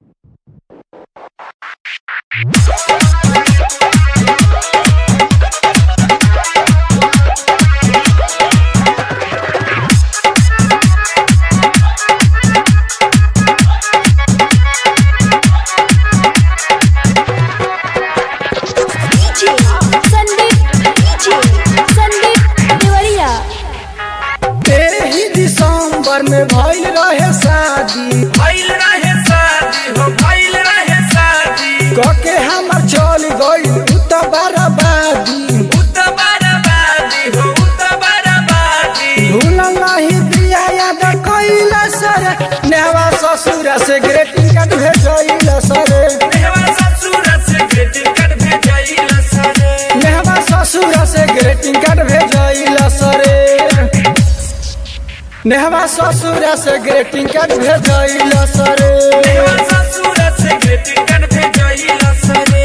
संदीप संदीप देवरिया तेही दिसंबर में भइल रहे शादी भइल रहे शादी हो भइल रहे शादी कके हमर चल गइल उत बर्बादी उत बर्बादी हो उत बर्बादी भूल नहीं दिया याद कइल सर नेवा ससुर से ग्रेटिंग कार्ड भेजइल सर मेहवा ससुर से ग्रीटिंग कार्ड भेजइल सरे नेवा ससुर से ग्रेटिंग कार्ड भेजइल सर नेहवा ससुर से ग्रेटिंग कार्ड भेजइल सर मेहवा ससुर से ग्रीटिंग कार्ड भेजइल सरे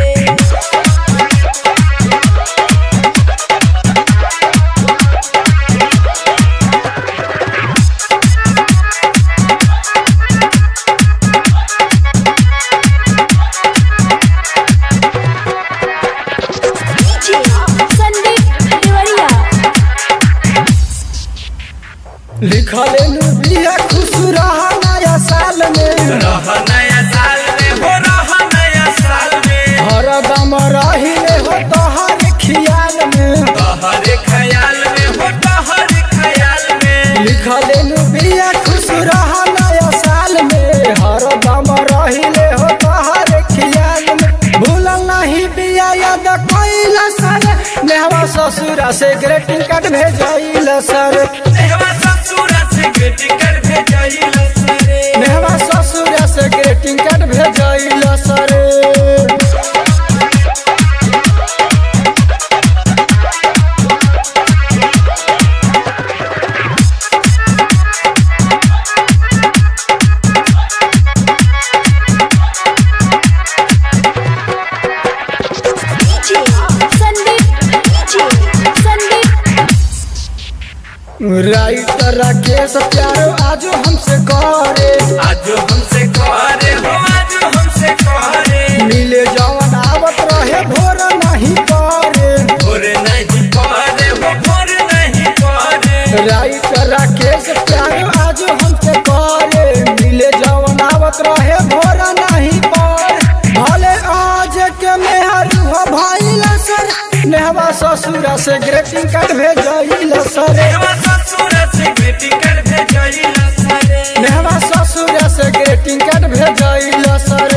संदीप देवरिया लिखले नु बिया खुश रह नया साल में रह नया साल में हो रह नया साल में हरदम रहिले हो तोहर खियाल में तोहरे ख्याल में हो तोहरे ख्याल में लिखले नु बिया खुश रह नया साल में हरदम रहिले हो तोहर खियाल में भूल नहीं बिया याद कइल सर नेहवा ससुरा से ग्रेटिंग कार्ड भेजइल सर मेहवा ससुर से ग्रीटिंग कार्ड भेजइल सरे नेहवा ससुरा से ग्रेटिंग कार्ड भेजइल सर संदीप संदीप राइटर राकेश प्यारो आज हमसे करे आज हमसे करे हो आज हमसे करे मिले जवन आवत रहे भोर नहीं करे भोर नहीं करे हो भोर नहीं करे राइटर राकेश प्यारो आज हमसे करे मिले जवन आवत रहे भोर नहीं करे भले आज के मेहर हो भइल सर नेहवा ससुरा से ग्रेटिंग कार्ड भेजइल सर मेहवा ससुर से ग्रीटिंग कार्ड भेजइल सरे नेहवा ससुरा से ग्रेटिंग कार्ड भेजइल सर